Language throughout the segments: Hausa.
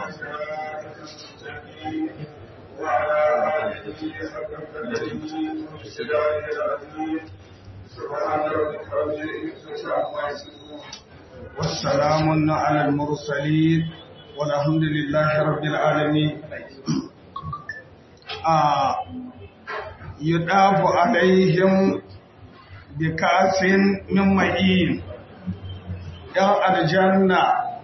صراط المستقيم وعلى آله حق قدره وسلامه العظيم سبحان ربك رب العزة عما يصفون والسلام على المرسلين والحمد لله رب العالمين آه يطاف عليهم بكأس من معين ‘yan aljanna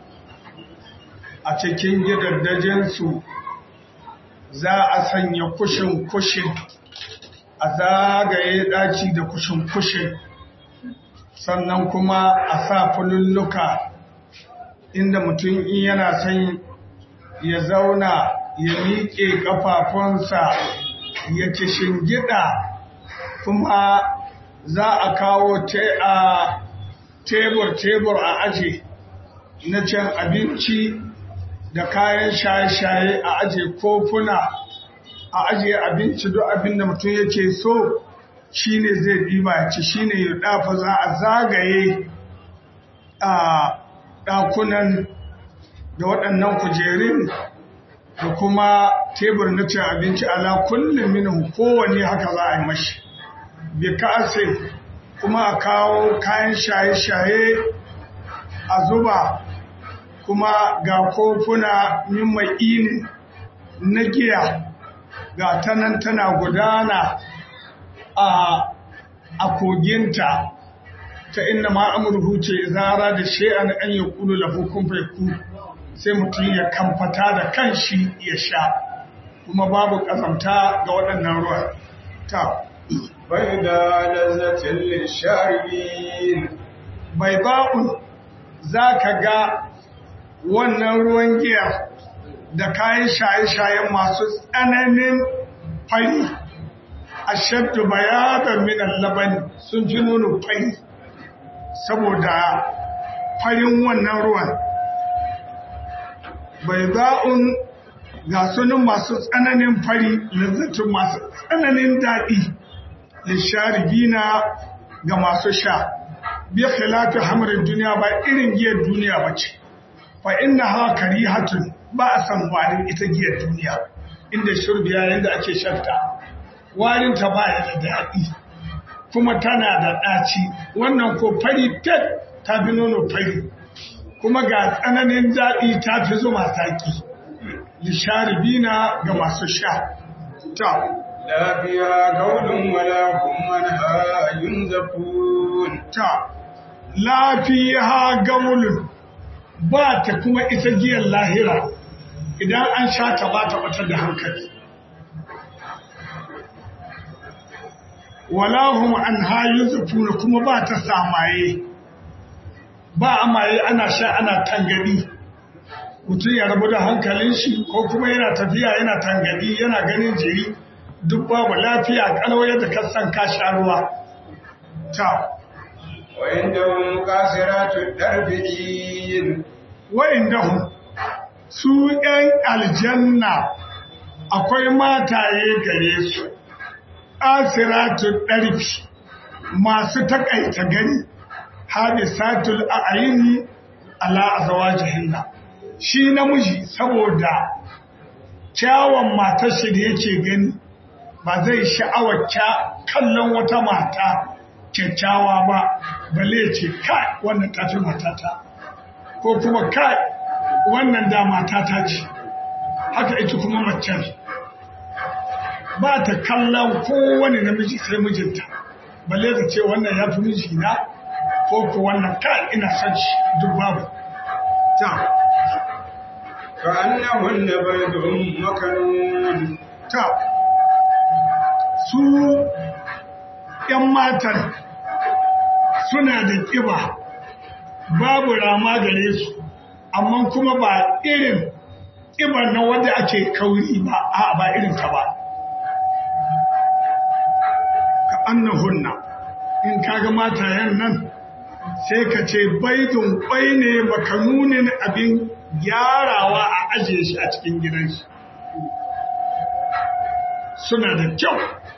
a cikin gidaddajinsu za a sanya kushin-kushin a zagaye ɗaci da kushin-kushin sannan kuma a sa fululluka inda mutum in yana son ya zauna ya miƙe ƙafafunsa ya ci shingida kuma za a kawo a tebur-tebur a aje na cin abinci da kayan shaye-shaye a aje kofuna a aje abinci duk abin da mutum yake so shine zai ɗiba ci shine ya dafa za a zagaye a ɗakunan da waɗannan kujerun da kuma tebur na cin abinci ala kullum minin kowane haka za a yi mashi bi ka'asin kuma a kawo kayan shaye-shaye a zuba kuma ga kofuna min ma'inin na giya ga tanan tana gudana a koginta ta inda ma'amurhu ce zara da she'an an yi kulu lafi kumfaiku sai mutum ya kamfata da kanshi ya sha kuma babu ƙazamta ga waɗannan ruwa ta بيضاء لذة للشاربين baiba'un za ka ga wannan ruwan giya da kayan shaye-shayen masu tsananin fari a shaddu bayadan minan laban sun fi nuna fari saboda farin wannan ruwan baiba'un ga sunan masu tsananin fari lazzatun masu tsananin daɗi lisharibina ga masu sha bi khilafi hamrin duniya ba irin giyar duniya bace fa innaha karihatun ba a san warin ita giyar duniya inda shurbiya yanda ake shafta warin ta ba da daɗi kuma tana da ɗaci wannan ko fari tet ta fi nono fari kuma ga tsananin daɗi ta fi zuma zaki lisharibina ga masu sha ta لا فيها قول ولا هم عنها ينزفون ta lafiya gaulun ba ta kuma ita giyar lahira idan an sha ta ba ta batar da hankali walahum an hayu zufuna kuma ba ta samaye ba a maye ana sha ana tangadi mutum ya rabu da hankalin shi ko kuma yana tafiya yana tangadi yana ganin jiri duk babu lafiya kalau yadda kasan ka sha ruwa ta وعندهم قاصرات الدرب عين wa'indahum su ‘yan aljanna akwai mataye gare su, asiratun ɗarfi masu taƙaita gani, hadisatul a'ayini ala azawa jihinna. Shi namiji saboda kyawun matar shi da yake gani ba zai sha'awar kallon wata mata kyakkyawa ba, bale ce kai wannan tafi matata. ko kuma kai wannan da matata ce haka ita kuma macen ba ta kallon kowane namiji sai mijinta balle ta ce wannan ya fi mijina ko ku wannan kai ina son shi duk babu ta كأنهن بيض مكنون ta su ‘yan matan suna da ƙiba babu rama gare su amma kuma ba irin ƙibar na wanda ake kauri ba a ba irin ta ba ka annahunna in kaga matayen nan sai ka ce baidun kwai ne makanunin abin gyarawa a ajiye shi a cikin gidan shi suna da kyau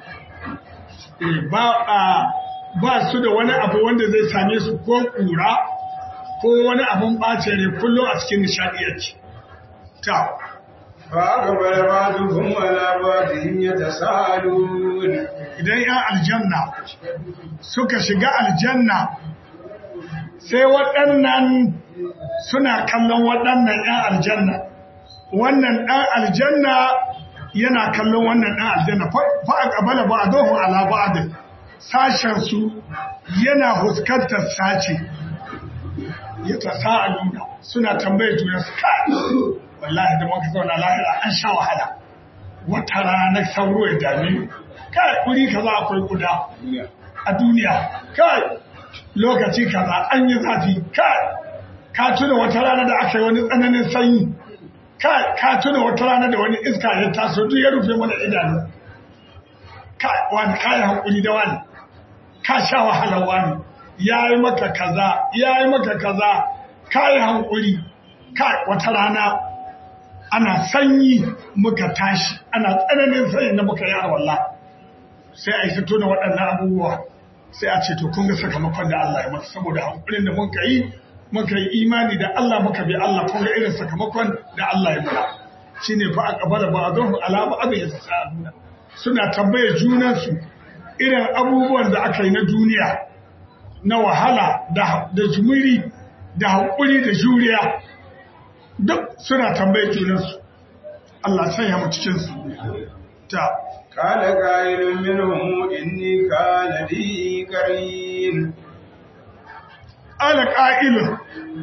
ba su da wani abu wanda zai same su ko ƙura ko wani abun ɓace ne kullum a cikin nishaɗi yake ta فأقبل بعضهم على بعضهم يتساءلون idan ‘yan aljanna suka shiga aljanna sai waɗannan suna kallon waɗannan ‘yan aljanna wannan ɗan aljanna yana kallon wannan ɗan aljanna fa'a ƙabala ba a zohun ala ba'adin sashensu yana huskantar sace ya ta sa'aluna suna tambaye juna su kai wallahi da muka zauna lahira an sha wahala wata rana sauro ya dame mu kai kuri kaza akwai guda a duniya kai lokaci kaza an yi zafi kai ka tuna wata rana da aka yi wani tsananin sanyi kai ka tuna wata rana da wani iska ya taso duk ya rufe mana idanu kai wani kai hankuli da wani ka sha wahalar wani ya yi maka kaza ya yi maka kaza kai hankuli kai wata rana ana sanyi muka tashi ana tsananin sanyi na muka yi arwallah sai a yi fito da waɗannan abubuwa sai a ce to kun ga sakamakon da Allah ya masa saboda hankulin da muka yi muka yi imani da Allah muka bi Allah kun ga irin sakamakon da Allah ya mana shine fa aqbala ba'dhum ala ba'd yatasaaluna suna tambaye junan su irin abubuwan da aka yi na duniya na wahala da da jumuri da hakuri da juriya duk suna tambaye junan su Allah sanya mu cikin su ta قال قائل منهم إني كان لي قرين ala ƙa'ilun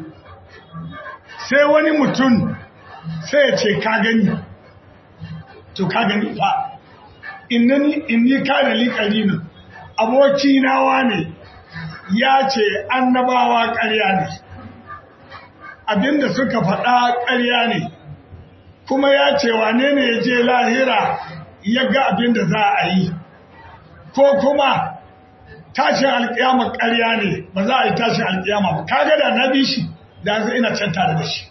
sai wani mutum sai ya ce ka gani to ka gani fa inni ka da liƙarinin aboki nawa ne ya ce annabawa ƙarya ne abinda suka faɗa ƙarya ne kuma ya ce wane ne ya je lahira ya ga abinda za a yi ko kuma tashin alkiyama ƙarya ne ba za a yi tashin alkiyama ba kaga da na bi shi da zai ina can tare da shi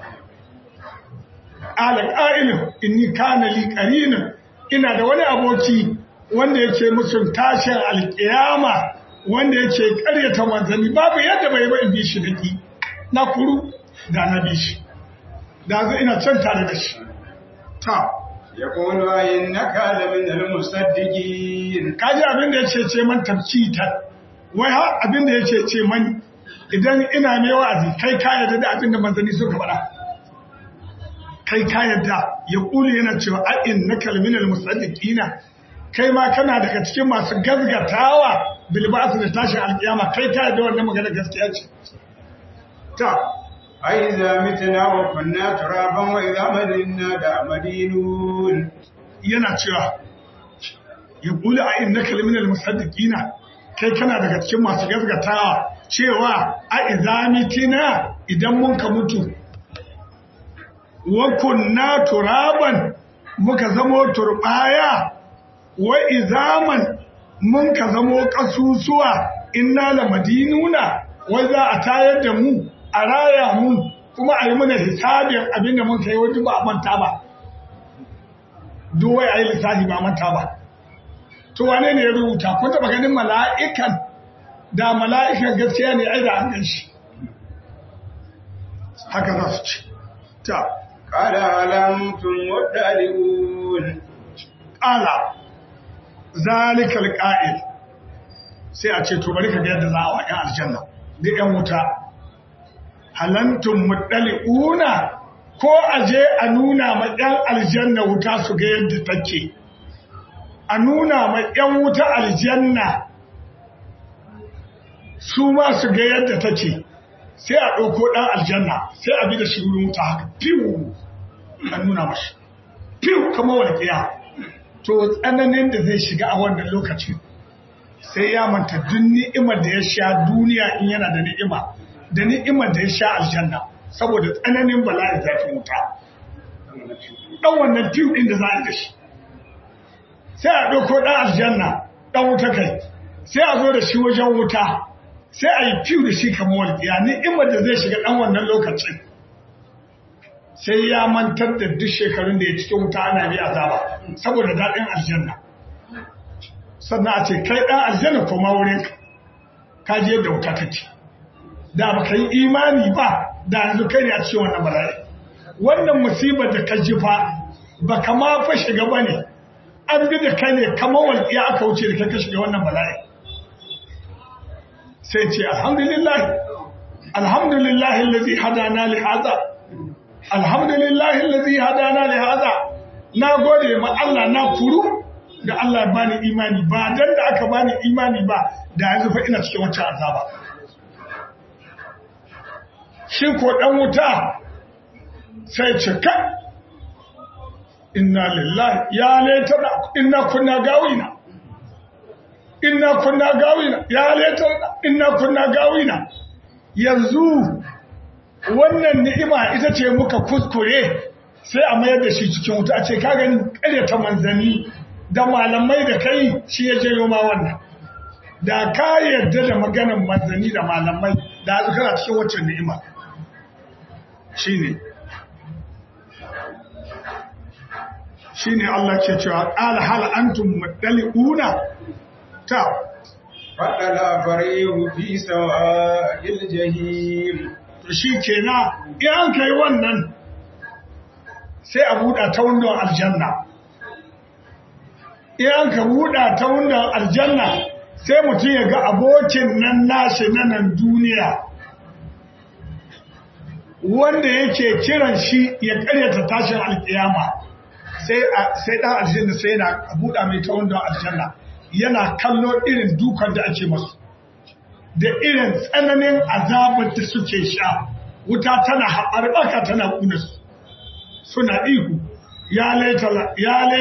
ala ƙa'ilin inni kana li qarinin ina da wani aboki wanda yake musun tashin alkiyama wanda yake ƙaryata manzanni babu yadda bai ba in bi shi daki na kuru da na bi shi da zai ina can tare da shi ta يقول إنك لمن المصدقين kaji abin da ya ce ce man tafkitar wai har abin da ya ce ce man idan ina mai wa'azi kai ka yarda da abin da manzanni suka faɗa kai ka yarda ya kuli yana cewa a inna kalminal musaddiqina kai ma kana daga cikin masu gazgatawa bil ba'th da tashin alkiyama kai ka yarda wannan magana gaskiya ce ta أئذا متنا وكنا ترابا وإذا مدنا دا مدينون yana cewa ya kuli a inna kalminal musaddiqina kai kana daga cikin masu gazgatawa cewa a izamitina idan mun ka mutu wa kunna turaban muka zamo turbaya wa izaman mun ka zamo kasusuwa inna la madinuna wai za a tayar da mu a raya mu kuma a yi mana hisabin abin da mun kai wajen ba a manta ba duwai a yi lissafi ba a manta ba to wane ne ya rubuta kun taba ganin mala'ikan da mala'ikan gaskiya ne ai da an gan shi haka za su ce ta قال ألمتم مدلئون ƙala zalikal ƙa'il sai a ce to bari ka ga yadda za a wa ‘yan aljanna da ‘yan wuta halantun muɗali'una ko a je a nuna ma ‘yan aljanna wuta su ga yadda take a nuna ma ‘yan wuta aljanna su ma su ga yadda take sai a ɗauko ɗan aljanna sai a bi da shi wurin wuta haka fiwu a nuna mashi fiwu kamar walƙiya to tsananin da zai shiga a wannan lokacin sai ya manta duk ni'imar da ya sha duniya in yana da ni'ima da ni'imar da ya sha aljanna saboda tsananin bala'in zafin wuta ɗan wannan fiwu ɗin da za a yi da shi sai a ɗauko ɗan aljanna ɗan wuta kai sai a zo da shi wajen wuta sai a yi fiw da shi kamar walƙiya ni'imar da zai shiga ɗan wannan lokacin sai ya mantar da duk shekarun da ya cikin wuta ana bi azaba saboda daɗin aljanna sannan a ce kai ɗan aljanna koma wurin ka je yadda wuta take da ba ka yi imani ba da yanzu kai ne a cikin wannan bala'i wannan musibar da ka ji fa ba ka ma fa shiga ba ne an bi da kai ne kamar walƙiya aka wuce da kai ka shiga wannan bala'i sai ce alhamdulillah alhamdulillah allazi hadana li hada alhamdulillah allazi hadana li hada na gode ma Allah na furu da Allah ya bani imani ba dan da aka bani imani ba da yanzu fa ina cikin wata azaba shi ko dan wuta sai ce ka inna lillahi ya laitana inna kunna gawina inna kunna gawina ya laitana inna kunna gawina yanzu wannan ni'ima ita ce muka kuskure sai a mayar da shi cikin wuta a ce ka gani ƙaryata manzanni da malamai da kai shi ya janyo ma wannan da ka yarda da maganan manzanni da malamai da yanzu kana cikin waccan ni'ima shine shine Allah ke cewa qala hal antum muttali'una ta فطلع فريه في سواء الجحيم to shi kenan in an kai wannan sai a buɗa ta wundon aljanna in an ka buɗa ta wundon aljanna sai mutum ya ga abokin nan nashi na nan duniya wanda yake kiran shi ya karyata tashin alkiyama sai ɗan aljanna sai yana buɗa mai ta wundon aljanna yana kallo irin dukan da ake masu da irin tsananin azabar da suke sha wuta tana haɓarɓaka tana ƙunarsu suna ihu ya laitana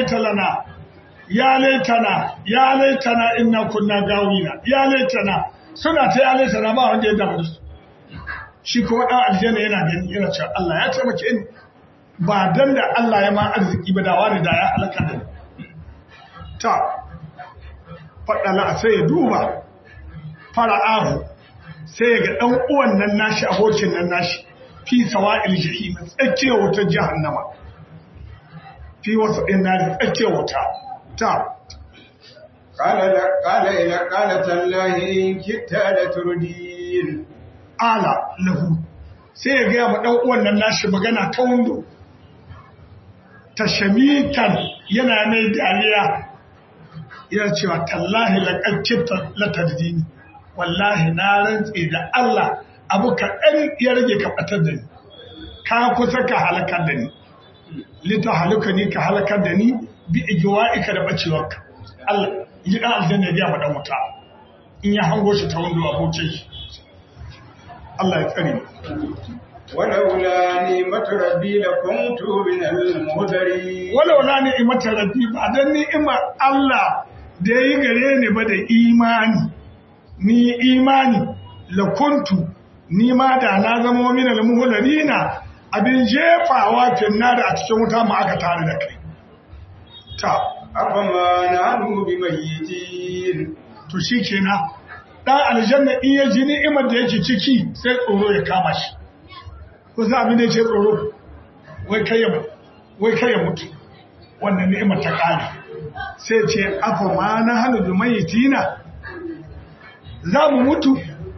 ya laitana ya laitana inna kunna gawina ya laitana suna ta ya laitana ba wanda ya damu su shi kuma ɗan aljanna yana gani yana cewa Allah ya taimake ni ba dan da Allah ya ma arziki ba da wani da ya halaka da ni ta faɗala sai ya duba fara'ahu sai ga ɗan uwan nan nashi abokin nan nashi fi sawa'il jahim tsakiyar wutar jahannama fi wasu ɗin na tsakiyar wuta ta قال قال إلى قال تالله إن كدت لتردين ala lahu sai ya gaya ma ɗan uwan nan nashi magana ta wando ta shamitan yana mai dariya yana cewa tallahi laƙaƙƙita latardini wallahi na rantse da Allah abu kaɗan ya rage ka ɓatar da ni ka kusa ka halakar da ni lita haluka ni ka halakar da ni bi igiwa'ika da ɓacewarka Allah yi ɗan aljanna ya biya ma ɗan wuta in ya hango shi ta wando abokin shi Allah ya tsare ولولا نعمة ربي لكنت من المهدرين walau la ni'imata rabbi ba dan ni'imar Allah da yi gare ni ba da imani ni imani la kuntu ni ma da na zama min al muhlarina abin jefawa finna da a cikin wuta mu aka tare da kai ta أفما نحن بميتين to shikenan dan aljanna in ya ji ni'imar da yake ciki sai tsoro ya kama shi ko za abin da yake tsoro wai kai ya wai kai ya mutu wannan ni'imar ta kare sai ce afa ma na halu bi mayitina za mu mutu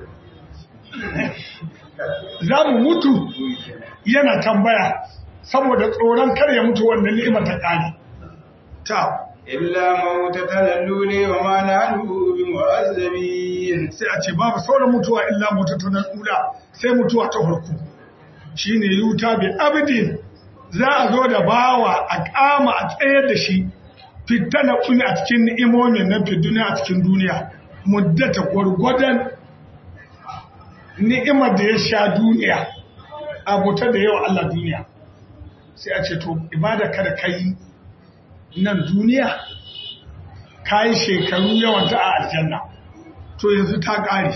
za mu mutu yana tambaya saboda tsoron kar ya mutu wannan ni'imar ta kare ta إلا موتة الأولى وما نحن بمعذبين sai a ce babu sauran mutuwa illa mutatun ula sai mutuwa ta farko shine yuta bi abdin za a zo da bawa a kama a tsayar da shi fitana kuni a cikin ni'imomin na fi duniya a cikin duniya muddata gwargwadon ni'imar da ya sha duniya abuta da yawa Allah duniya sai a ce to ibada kada kai nan duniya kayi shekaru yawanta a aljanna to yanzu ta ƙare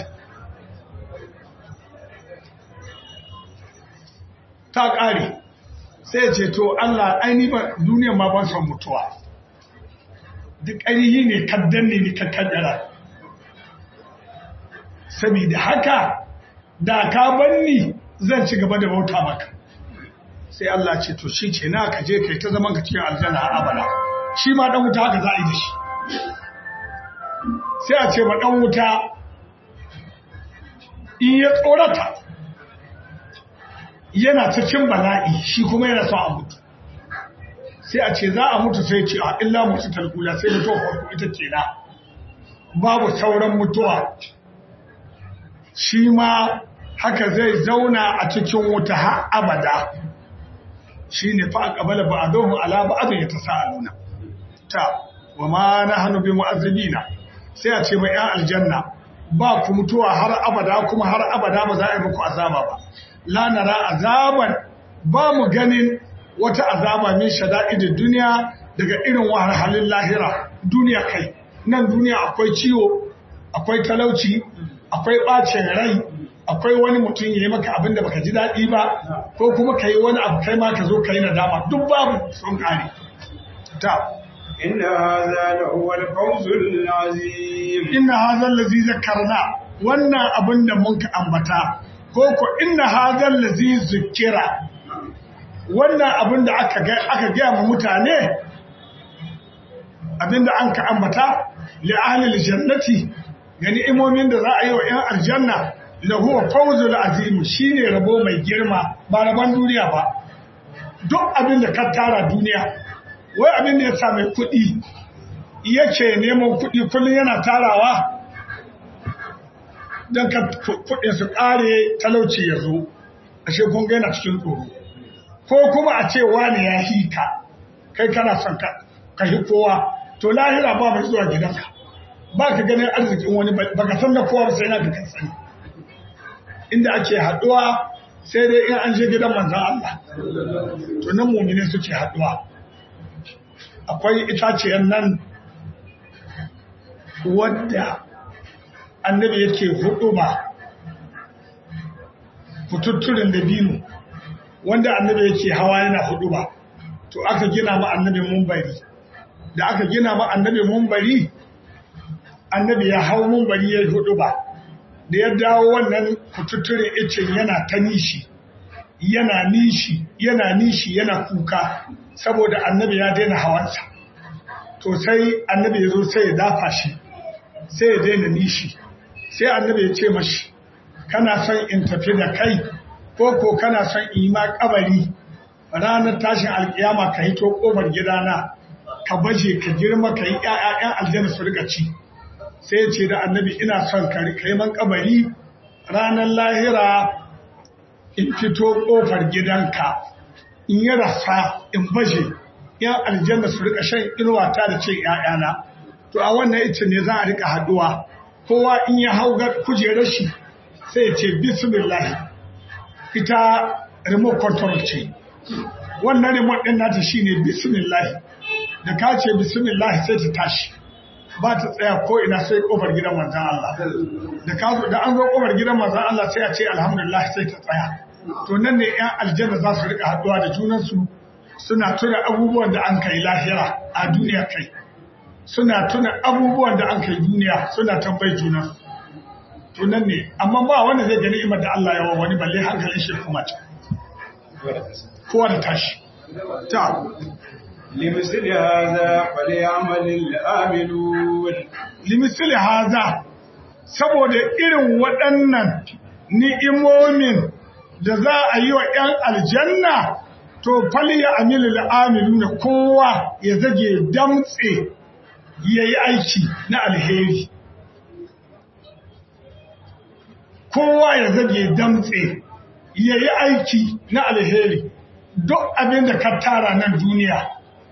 ta ƙare sai ce to Allah aini ba duniya ma ban son mutuwa duk ƙarihi ne kaddan ne ni kaddara saboda haka da ka banni zan ci gaba da bauta maka sai Allah ce to shi ke na ka je kai ta zaman ka cikin aljanna har abada shi ma dan wuta haka za a yi da shi sai a ce ma dan wuta in ya tsorata yana cikin bala'i shi kuma yana son a mutu sai a ce za a mutu sai ce a illa mutu talkula sai mutuwa farko ita ce na babu sauran mutuwa shi ma haka zai zauna a cikin wuta har abada shi ne fa a ƙabala ba a dohun ala ba abin ya ta sa'aluna ta wa ma na hannu bi mu'azzabina sai a ce mai ‘yan aljanna ba ku mutuwa har abada kuma har abada ba za a yi muku azaba ba la nara azaban ba mu ganin wata azaba min shada'idin duniya daga irin wahalhalin lahira duniya kai nan duniya akwai ciwo akwai talauci akwai ɓacin rai akwai wani mutum ya yi maka abin da baka ji daɗi ba ko kuma ka yi wani abu kai ma ka zo ka yi nadama duk babu sun ƙare ta إن هذا لهو الفوز العظيم inna hadha allazi zakarna wannan abin da mun ka ambata ko ko inna hadha allazi zikira wannan abin da aka ga aka ga mu mutane abin da an ka ambata li ahli aljannati ga ni'imomin da za a yi wa 'yan aljanna lahu fawzul azim shine rabo mai girma ba rabon duniya ba duk abin da ka tara duniya wai abin da ya sa mai kuɗi yake neman kuɗi kullum yana tarawa don ka kuɗin su ƙare talauci ya zo ashe kun ga yana cikin tsoro ko kuma a ce wani ya hika kai kana son ka ka hi kowa to lahira ba mai zuwa gidanka ba ka ganin arzikin wani ba ka san da kowa ba sai na ka sani inda ake haɗuwa sai dai in an je gidan manzan Allah to nan mumine suke haɗuwa akwai itaciyar nan wadda annabi yake hudu ba fututturin da binu wanda annabi yake hawa yana hudu ba to aka gina ma annabi mumbari da aka gina ma annabi mumbari annabi ya hau mumbari ya yi hudu ba da ya dawo wannan fututturin icin yana ta nishi yana nishi yana nishi yana kuka saboda annabi ya daina hawansa to sai annabi ya zo sai ya dafa shi sai ya daina nishi sai annabi ya ce mashi kana son in tafi da kai ko ko kana son in yi ma kabari ranar tashin alkiyama ka hito kofar gidana ka baje ka girma ka yi ƴaƴan aljanna su rika ci sai ya ce da annabi ina son ka yi man kabari ranar lahira in fito kofar gidanka in yi rasa in baje yan aljanna su rika shan inuwata da ce ‘ya'yana, to a wannan ita ne za a rika haduwa, kowa in ya hau kujerar shi sai ya ce bismillah ita remote control ce. Wannan remote ɗin nata shi ne bismillah, da ka ce bismillah sai ta tashi, ba ta tsaya ko ina sai ƙofar gidan manzan Allah. Da an zo ƙofar gidan manzan Allah sai a ce alhamdulillah sai ta tsaya. To nan ne ‘yan aljanna za su rika haduwa da junansu suna tuna abubuwan da an kai lahira a duniya kai suna tuna abubuwan da an kai duniya suna tambayi juna tunan ne amma ba wanda zai gani imar da Allah yawa wani balle hankalin shi kuma ta kowa da tashi ta لمثل هذا فليعمل العاملون limisili haza saboda irin waɗannan ni'imomin da za a yi wa ‘yan aljanna to fali ya amilu al'amilu na kowa ya zage damtse ya yi aiki na alheri kowa ya zage damtse ya yi aiki na alheri duk abin da ka tara nan duniya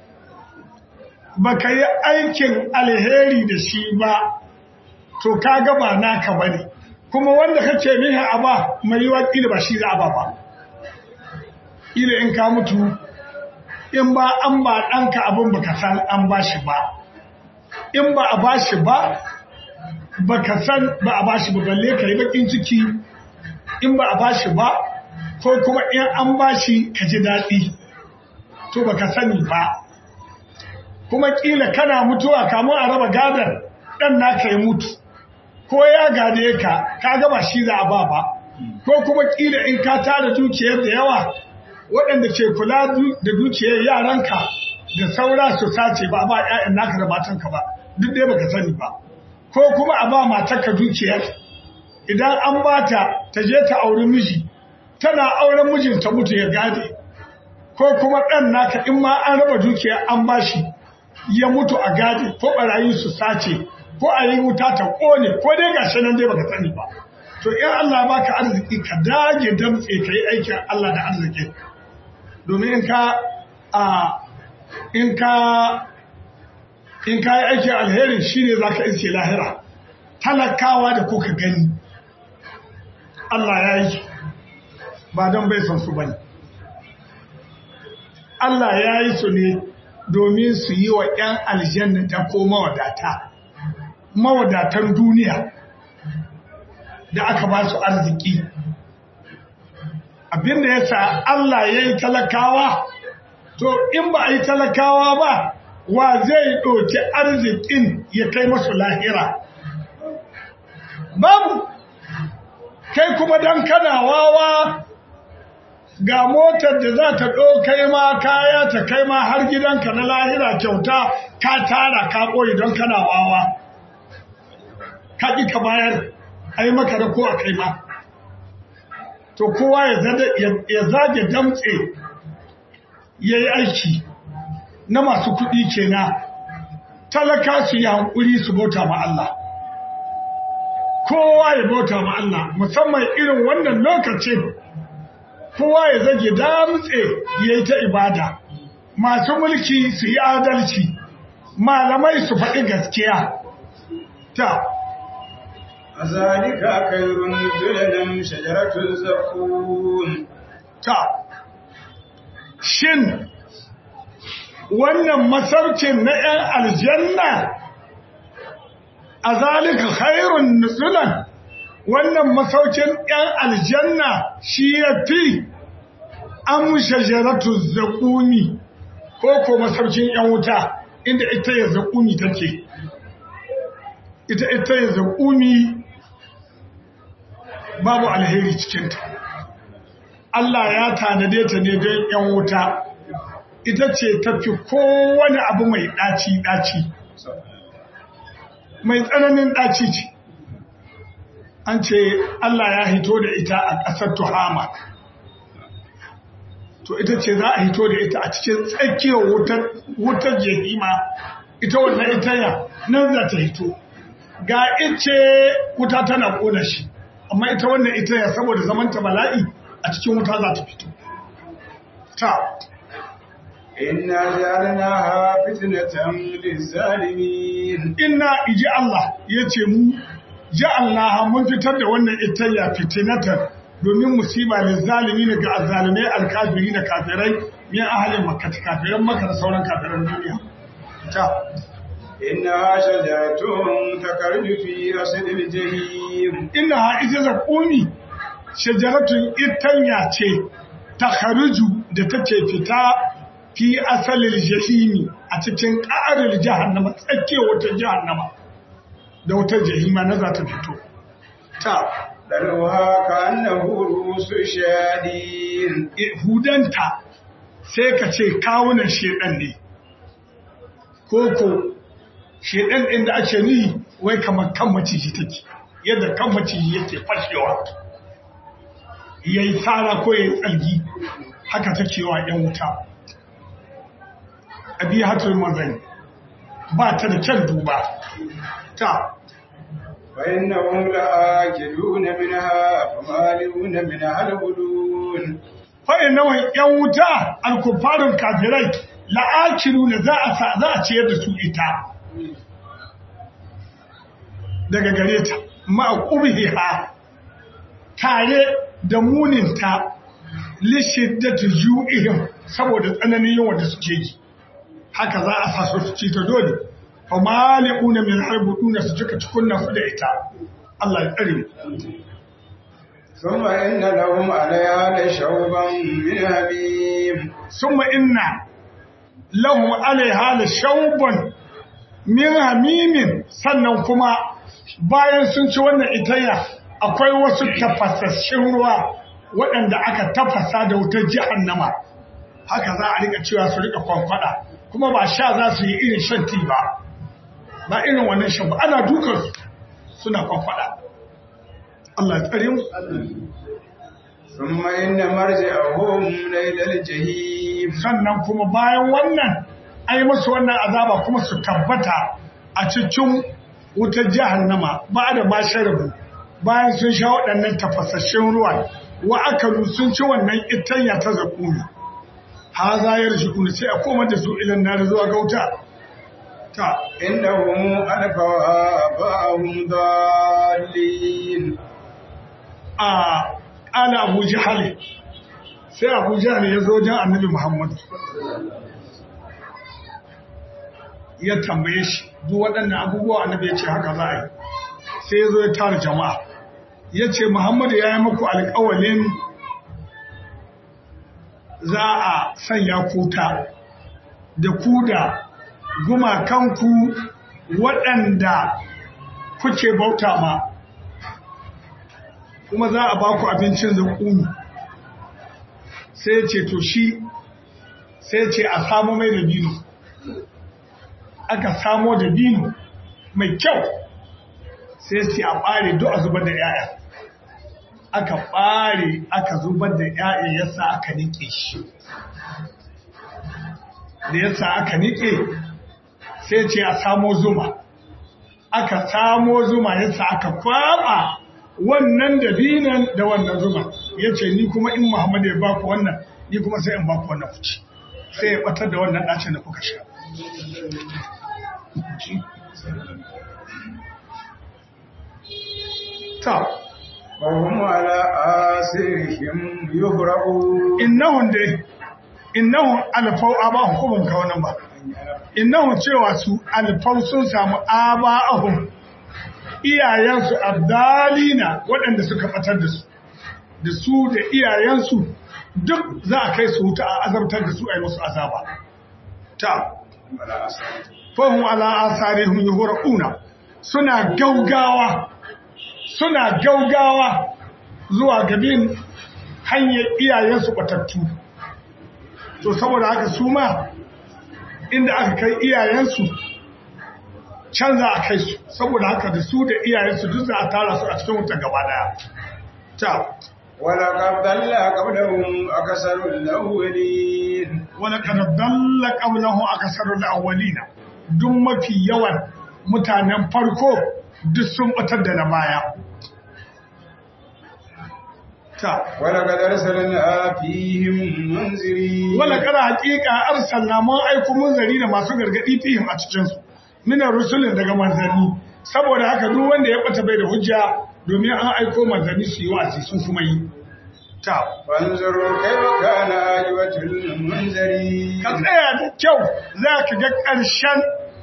ba ka yi aikin alheri da shi ba to ka gaba naka ba ne kuma wanda kake niha a ba mai yi waƙila ba shi za a ba ba ila in ka mutu in ba an ba ɗanka abin baka san an ba shi ba in ba a ba shi ba baka san ba a ba shi ba balle ka yi bakin ciki in ba a ba shi ba ko kuma in an ba shi ka ji daɗi to baka sani ba kuma ƙila kana mutuwa kamun a raba gadar ɗan naka ya mutu ko ya gade ka ka gaba shi za a ba ba ko kuma ƙila in ka tara dukiyar da yawa waɗanda ke kula da dukiyar yaranka da saura su sace ba a ba ‘ya'yan naka da matanka ba duk dai baka sani ba ko kuma a ba matarka dukiyar idan an ba ta ta je ta auri miji tana auren mijinta mutu ya gade ko kuma ɗan naka in ma an raba dukiya an bashi ya mutu a gade ko barayi su sace ko a yi wuta ta ƙone ko dai gashi nan dai baka sani ba to in Allah baka arziki ka dage damtse ka yi aikin Allah da arziki domin in ka a in ka in ka yi aikin alherin shine zaka iske lahira talakawa da kuka gani Allah ya yi ba don bai son su bane Allah ya yi su ne domin su yi wa ‘yan aljanna ta ko mawadata, mawadatan duniya da aka ba su arziki. Abinda ya sa Allah ya yi talakawa, to in ba a yi talakawa ba, wa zai ɗauki arzikin ya kai masu lahira. Babu, kai kuma don kana wawa ga motar da za ta ɗaukai ma kaya ta kai ma har gidanka na lahira kyauta ka tara ka ɓoye don kana wawa ka ƙi ka bayar a yi maka da ko a kai ma to kowa ya zage damtse ya yi aiki na masu kuɗi kenan talaka su yi hankuri su bauta ma Allah kowa ya bauta ma Allah musamman irin wannan lokacin kowa ya zage damtse ya yi ta ibada masu mulki su yi adalci malamai su faɗi gaskiya ta zalika khairun nuzulan shajaratul zakum ta shin wannan masaukin na 'yan aljanna a zalika khairun nuzulan wannan masaukin ‘yan aljanna shi ya fi an shajaratu zaƙumi ko ko masaukin ‘yan wuta inda ita ya zaƙumi take ita ita ya zaƙumi babu alheri cikinta Allah ya tanade ta ne don ‘yan wuta ita ce tafi kowane abu mai ɗaci-ɗaci mai tsananin ɗaci ce an ce Allah ya hito da ita a ƙasar Tuhama. To ita ce za a hito da ita a cikin tsakiyar wutar jehima, ita wannan itanya nan za ta hito. Ga ice wuta tana ƙona shi, amma ita wannan itanya saboda zamanta bala'i a cikin wuta za ta fito. Ta. Inna ja'alnaha fitnatan lizzalimin. Inna iji Allah ya ce mu ja'alnaha mun fitar da wannan itayya fitinatan domin musiba lil zalimin ga azzalimai alkafiri da kafirai min ahalin makka kafiran makka da sauran kafiran duniya ta inna shajaratun takarju fi asdil jahim inna ha ita zakuni shajaratun itanya ce takharuju da take fita fi asalil jahimi a cikin ƙa'aril jahannama tsakiyar wata jahannama da wutar jahima na za ta fito. Ta, ɗarwa ka annahu rusu shaɗin. Hudanta sai ka ce kawunan shedan ne, koko shedan ɗin da ake ni wai kamar kan maciji take, yadda kan maciji yake fashewa. Ya yi tsara ko ya yi tsalgi, haka take wa ‘yan wuta. Abi hatar mazani, ba ta da kyan duba. Ta, فإنهم لآكلون منها فمالئون منها البدون فإنهم يوتا الكفار الكافرين لآكلون za a za a ciyar da su ita daga gare ta ma'qubiha tare da muninta li shiddati ju'ihim saboda tsananin yawan da suke ji haka za a sa su ci ta dole famali'una min harbuduna su cika cikunna su da ita Allah ya tsare mu ثم إن لهم عليها لشوبا من حميم ثم إن لهم عليها لشوبا min hamimin sannan kuma bayan sun ci wannan itaya akwai wasu tafasasshin ruwa waɗanda aka tafasa da wutar jahannama haka za a rika cewa su rika kwankwada kuma ba sha za su yi irin shan ti ba ba irin wannan shan ba ana dukan suna kwankwada Allah ya tsare mu ثم إن مرجعهم لإلى الجحيم sannan kuma bayan wannan ai musu wannan azaba kuma su tabbata a cikin wutar jahannama ba da ma sharabu bayan sun sha waɗannan tafasasshen ruwa wa akalu sun ci wannan itanya ta zakuni ha za ya rashi kuna sai a koma da su ilan na zuwa ga wuta ta إنهم ألفوا آباءهم ضالين a ƙala abu jihali sai abu jihali ya zo jan annabi muhammadu ya tambaye shi duk waɗannan abubuwa annabi ya ce haka za a yi sai ya zo ya tara jama'a ya ce muhammadu ya yi muku alƙawalin za a sanya kuta da ku da gumakanku waɗanda kuke bauta ma kuma za a ba ku abincin zakuni sai ce to shi sai ce a samu mai dabino aka samo dabino mai kyau sai ce a ɓare duk a zubar da ‘ya'ya aka ɓare aka zubar da ‘ya'ya yasa aka niƙe shi da yasa aka niƙe sai ce a samo zuma aka samo zuma yasa aka kwaɓa wannan dabinan da wannan zuma ya ce ni kuma in Muhammadu ya baku wannan ni kuma sai in baku wannan kuci sai ya batar da wannan ɗacin da kuka sha ta وهم على آثارهم يهرعون innahun dai innahun alfau abahun ko ban ka wannan ba innahun cewa su alfau sun samu abahun iyayensu abdalina waɗanda suka fatar da su da su da iyayensu duk za a kai su wuta a azabtar da su a yi musu azaba ta على آثارهم fahim ala asarihum yuhraquna suna gaugawa suna gaugawa zuwa gabin hanyar iyayensu batattu to saboda haka su ma inda aka kai iyayensu can za a kai su saboda haka da su da iyayensu duk za a tara su a cikin wuta gaba daya ta ولقد ضل قبلهم أكثر الأولين wani ƙanaddalla ƙaunahu a ƙasar awwalina duk mafi yawan mutanen farko duk sun batar da na baya ta ولقد أرسلنا فيهم منذرين wala kada haƙiƙa arsalna mun aiko munzari da masu gargaɗi fihim a cikinsu minar rusulun daga manzanni saboda haka duk wanda ya bata bai da hujja domin an aiko manzanni su yi wa'azi sun kuma yi ta فانظروا كيف كان عاقبة المنذرين ka tsaya da kyau za ka ga ƙarshen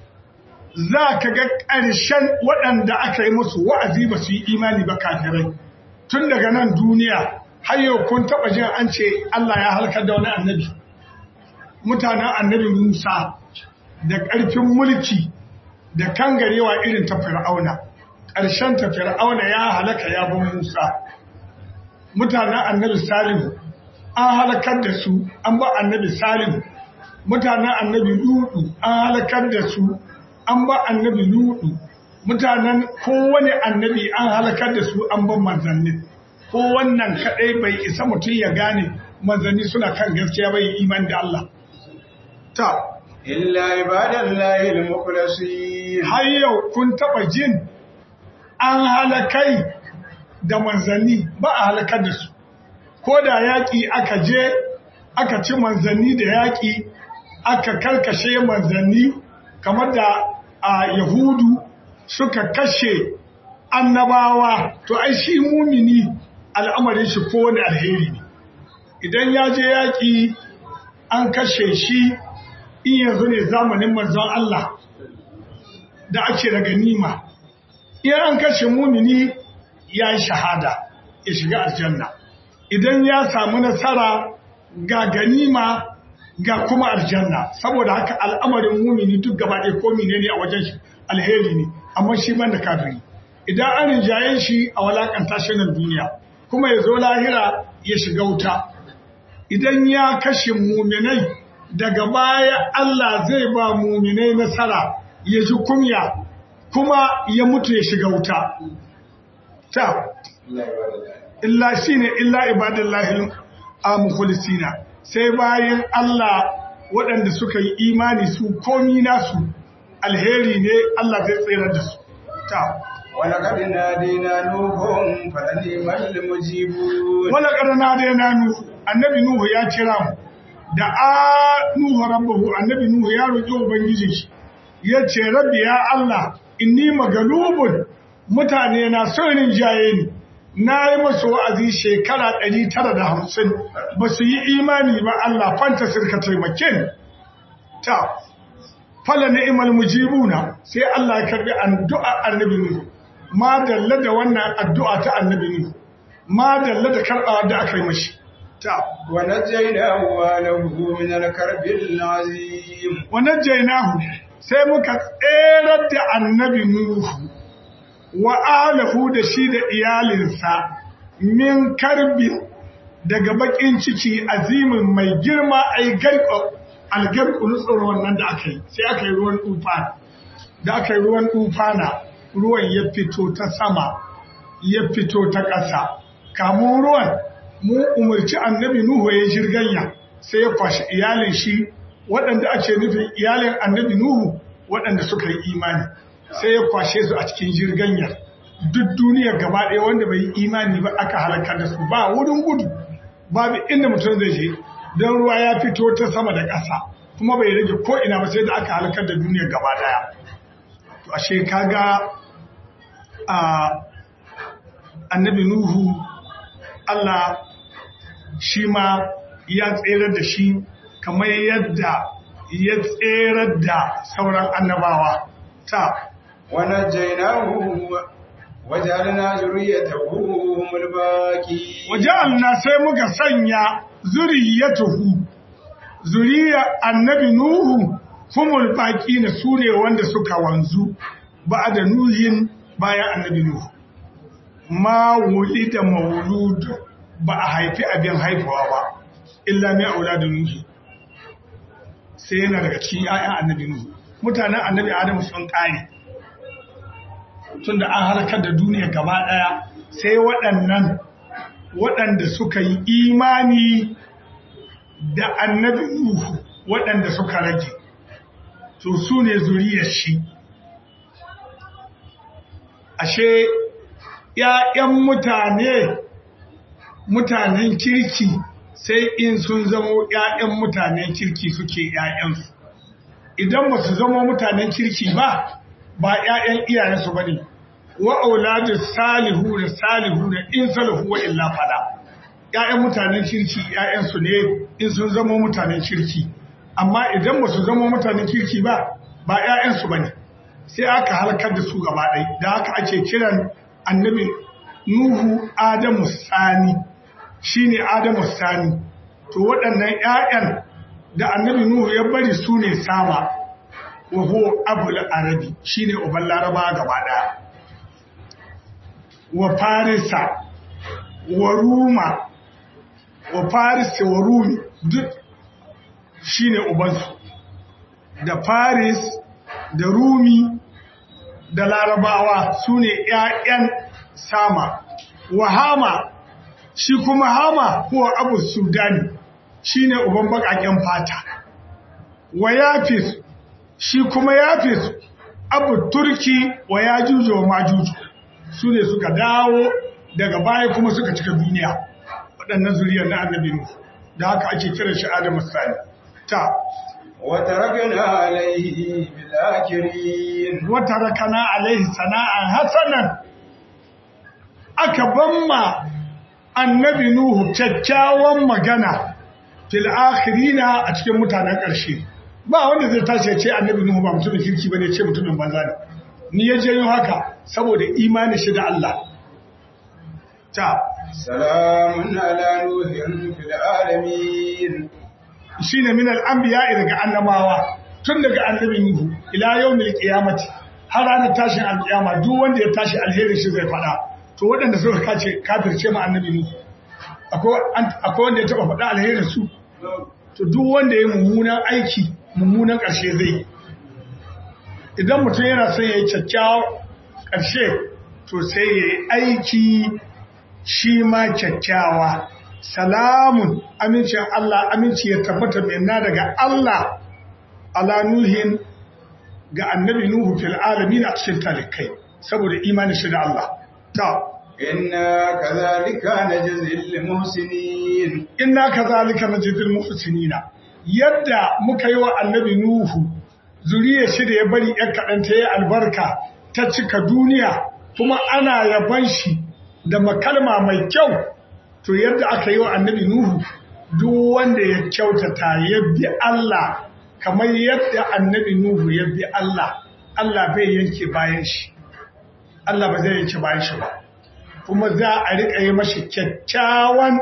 za ka ga ƙarshen waɗanda aka yi musu wa'azi ba su yi imani ba kafirai tun daga nan duniya har yau kun taɓa jin an ce Allah ya halkar da wani annabi mutanen annabi Musa da ƙarfin mulki da kangarewa irin ta fir'auna ƙarshen ta fir'auna ya halaka ya bin Musa mutanen annabi Salihu an halakar da su an ba annabi Salihu mutanen annabi Lutu an halakar da su an ba annabi Lutu mutanen kowane annabi an halakar da su an ban manzanni ko wannan kadai bai isa mutum ya gane manzanni suna kan gaskiya bai iman da Allah ta إلا عباد الله المخلصين har yau kun taba jin an halakai da manzanni ba a halakar da su ko da yaƙi aka je aka ci manzanni da yaƙi aka karkashe manzanni kamar da a yahudu suka kashe annabawa to ai shi mumini al'amarin shi kowane alheri ne idan ya je yaƙi an kashe shi in yanzu ne zamanin manzon Allah da ake da ganima in an kashe mumini ya yi shahada ya shiga aljanna idan ya samu nasara ga ganima ga kuma aljanna saboda haka al'amarin mumini duk gaba ɗaya ko ne a wajen shi alheri ne amma shi ban da kafiri idan an rinjaye shi a walakanta shi nan duniya kuma ya zo lahira ya shiga wuta idan ya kashe muminai daga baya Allah zai ba muminai nasara ya ji kumya kuma ya mutu ya shiga wuta ta illa shine illa ibadallahi al-mukhlisina sai bayan Allah waɗanda suka yi imani su komi nasu alheri ne Allah zai tsira da su ta ولقد نادينا نوح فلنعم المجيبون wala qarna da yana nuhu annabi nuhu ya kira mu da a nuhu rabbahu annabi nuhu ya roki ubangiji shi ya ce rabbi ya Allah inni magalubun mutane na sonin jaye ni na yi masu wa'azi shekara 950 ba su yi imani ba Allah fanta sirka taimake ni ta fala ni'mal mujibuna sai Allah ya karbi addu'a annabi nuhu ma dalla da wannan addu'a ta annabi nuhu ma dalla da karɓa da aka yi mashi ta ونجيناه وأهله من الكرب العظيم wannan jainahu sai muka tserar da annabi nuhu wa alahu da shi da iyalinsa min karbi daga bakin ciki azimin mai girma ai garko algarku nutsar wannan da aka yi sai aka yi ruwan tufana da aka yi ruwan tufana ruwan ya fito ta sama ya fito ta ƙasa kamun ruwan mu umarci annabi Nuhu ya jirganya sai ya kwashi iyalin shi waɗanda ake nufin iyalin annabi Nuhu waɗanda suka yi imani sai ya kwashe su a cikin jirganya duk duniya gaba ɗaya wanda bai yi imani ba aka halakar da su ba wurin gudu babu inda mutum zai je don ruwa ya fito ta sama da ƙasa kuma bai rage ko ina ba sai da aka halakar da duniya gaba ɗaya to ashe kaga a annabi Nuhu Allah shi ma ya tserar da shi kamar yadda ya tserar da sauran annabawa ta ونجيناه وجعلنا ذريته هم الباقين waje'alna sai muka sanya zuriyatuhu zuriya annabi Nuhu humul baki na sune wanda suka wanzu ba da nuhin bayan annabi Nuhu ma wulida maulud ba a haifi abin haifawa ba illa mai auladun nuhi sai yana daga cikin ƴaƴan annabi nuhu mutanen annabi adamu sun kare tunda an halakar da duniya gaba ɗaya sai waɗannan waɗanda suka yi imani da annabi nuhu waɗanda suka rage to su ne zuriyar shi ashe ‘ya'yan mutane mutanen kirki sai in sun zamo ‘ya'yan mutanen kirki suke ‘ya'yansu. Idan ba su zama mutanen kirki ba, ba ‘ya'yan iyayensu ba ne, wa'auladu salihu da salihu da in salihu wa illa fada. ‘Ya'yan mutanen kirki ‘ya'yansu ne in sun zama mutanen kirki, amma idan ba su zama mutanen kirki ba, ba ‘ya'yansu ba ne. Sai aka halakar da su gaba ɗai, da haka ake kiran annabi Nuhu Adamu Sani shine Adamu Sani to waɗannan ƴaƴan da annabi Nuhu ya bari su ne sama wa huwa abul arabi shine uban laraba gaba ɗaya wa farisa wa ruma wa farisa wa rumi duk shine ubansu da faris da rumi da larabawa su ne ‘ya'yan sama, wa hama shi kuma hama kuwa abu sudani shi ne uban baƙaƙen fata, wa yafis shi kuma yafis abu turki wa ya jujo wa majuju su ne suka dawo daga baya kuma suka cika duniya waɗannan zuriyar na annabi Nuhu da haka ake kiran shi Adamu Sani. Ta, وتركنا عليه بالآخرين wata rakana alaihi sana'an hasanan aka bamma annabi Nuhu kyakkyawan magana fil akhirina a cikin mutanen ƙarshe ba wanda zai tashi ya ce annabi Nuhu ba mutumin kirki bane ce mutumin banza ne ni ya janyo haka saboda imani shi da Allah ta سلام على نوح في العالمين shine min al-anbiya daga annabawa tun daga annabi Nuhu ila yawmil qiyamati har ranar tashin alƙiyama duk wanda ya tashi alheri shi zai faɗa to waɗanda suka kace kafirce ma annabi Nuhu akwai akwai wanda ya taba faɗa alherin su to duk wanda ya mummunan aiki mummunan ƙarshe zai idan mutum yana son ya yi kyakkyawan ƙarshe to sai ya yi aiki shi ma kyakkyawa salamun amincin Allah aminci ya tabbata minna daga Allah ala nuhin ga annabi nuhu fil alamin a cikin talikai saboda imanin shi da Allah ta inna kadhalika najzil muhsinin inna kadhalika najzil muhsinina yadda muka yi wa annabi nuhu zuriyar shi da ya bari ‘yan kaɗan ta yi albarka ta cika duniya kuma ana yaban shi da makalma mai kyau to yadda aka yi wa annabi Nuhu duk wanda ya kyautata ya bi Allah kamar yadda annabi Nuhu ya bi Allah Allah bai yanke bayan shi Allah ba zai yanke bayan shi ba kuma za a riƙa yi mashi kyakkyawan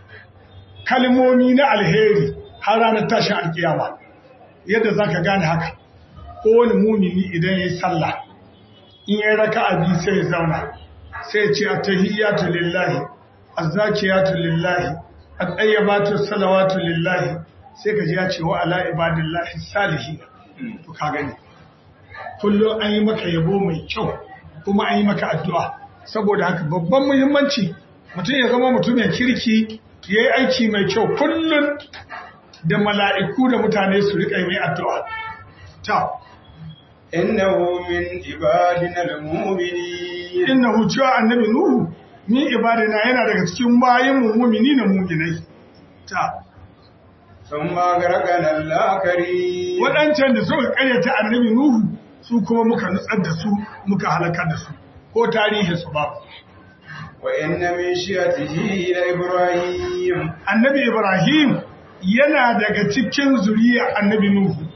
kalmomi na alheri har ranar tashin alkiyama yadda za ka gane haka kowane mumini idan ya yi sallah in ya raka abi sai ya zauna sai ce a tahiyyatu lillahi azzakiyatu lillahi at-tayyibatu salawatu lillahi sai ka ji ya ce wa ala ibadillahi salihin to ka gani kullum an yi maka yabo mai kyau kuma an yi maka addu'a saboda haka babban muhimmanci mutum ya zama mutumin kirki ya yi aiki mai kyau kullum da mala'iku da mutane su riƙa mai addu'a ta innahu min ibadina al-mu'minin innahu cewa annabi nuhu min ibadina yana daga cikin bayin mu mu'mini na mu'minai ta thumma garaqana al-akari waɗancan da suka karyata annabi nuhu su kuma muka nutsar da su muka halakar da su ko tarihi su ba wa inna min shiyatihi ila ibrahim annabi ibrahim yana daga cikin zuriya annabi nuhu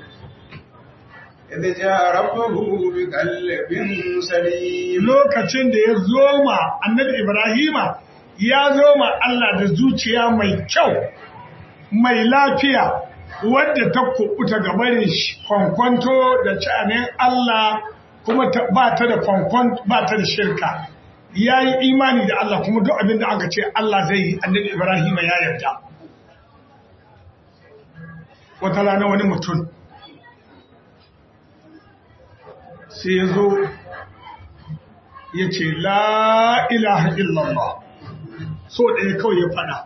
idh jaa rabbuhu bi qalbin salim lokacin da ya zoma annabi ibrahima ya zoma Allah da zuciya mai kyau mai lafiya wadda ta kubuta gabanin kwankwanto da canin Allah kuma ba ta da kwankwan ba ta da shirka ya yi imani da Allah kuma duk abin da aka ce Allah zai yi annabi Ibrahim ya yarda wata rana wani mutum sai ya zo ya ce la ilaha illallah so ɗaya kawai ya faɗa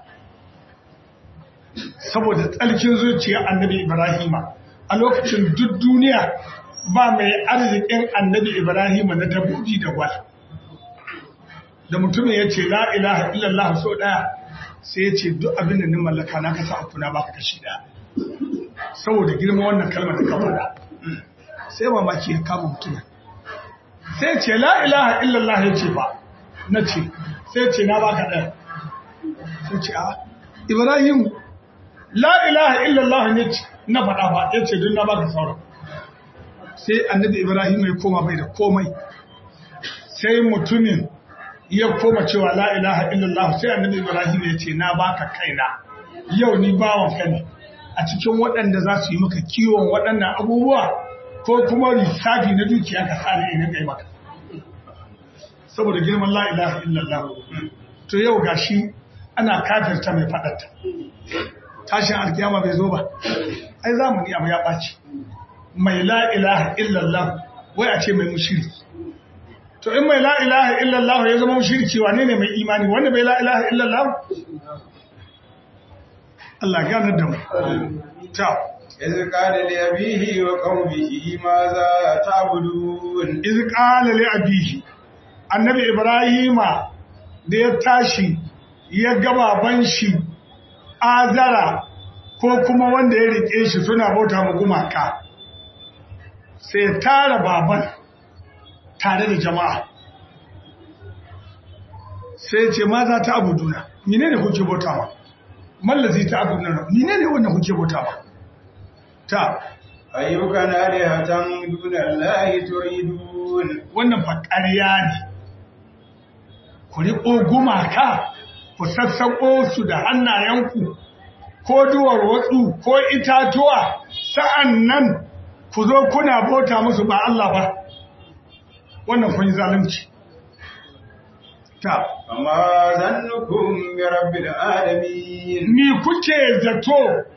saboda tsarkin zuciya annabi Ibrahima a lokacin duk duniya ba mai arzikin annabi Ibrahima na dabbobi da gwal. Da mutumin ya ce la ilaha illallah so ɗaya sai ya ce duk abin da ni mallaka na kasa aku na baka kashi ɗaya. Saboda girma wannan kalmar da ka faɗa. Sai mamaki ya kama mutumin. Sai ce la ilaha illallah ya ce ba na ce sai ce na baka ɗaya. Sai ce a Ibrahim la ilaha illallah ne na faɗa ba ya ce don na baka sauran sai annabi ibrahim ya koma bai da komai sai mutumin ya koma cewa la ilaha illallah sai annabi ibrahim ya ce na baka kaina yau ni bawan ka ne a cikin waɗanda za su yi maka kiwon waɗannan abubuwa ko kuma lissafi na dukiya ka sa ne ina kai maka saboda girman la ilaha illallah to yau gashi ana kafirta mai faɗarta tashin alkiyama bai zo ba ai zamani abu ya ɓaci mai la ilaha illallah wai a ce mai mushirki to in mai la ilaha illallah ya zama mushirki wane ne mai imani wanda bai la ilaha illallah Allah gane da mu ta إذ قال لأبيه وقومه ماذا تعبدون iz qala li abihi annabi ibrahima da ya tashi ya ga baban shi azara ko kuma wanda ya rike shi suna bauta mu gumaka sai ya tara baban tare da jama'a sai ya ce ma za ta abuduna mine ne kuke bautawa mallazi ta abuduna mine ne wannan kuke bautawa ta ayyukan alihatan dun Allah turidun wannan fa ƙarya ne ku riƙo gumaka ku sassaƙo su da hannayenku ko duwar watsu ko itatuwa sa'an nan ku zo kuna bauta musu ba Allah ba wannan kun yi zalunci ta amma zannukum bi rabbil alamin ni kuke zato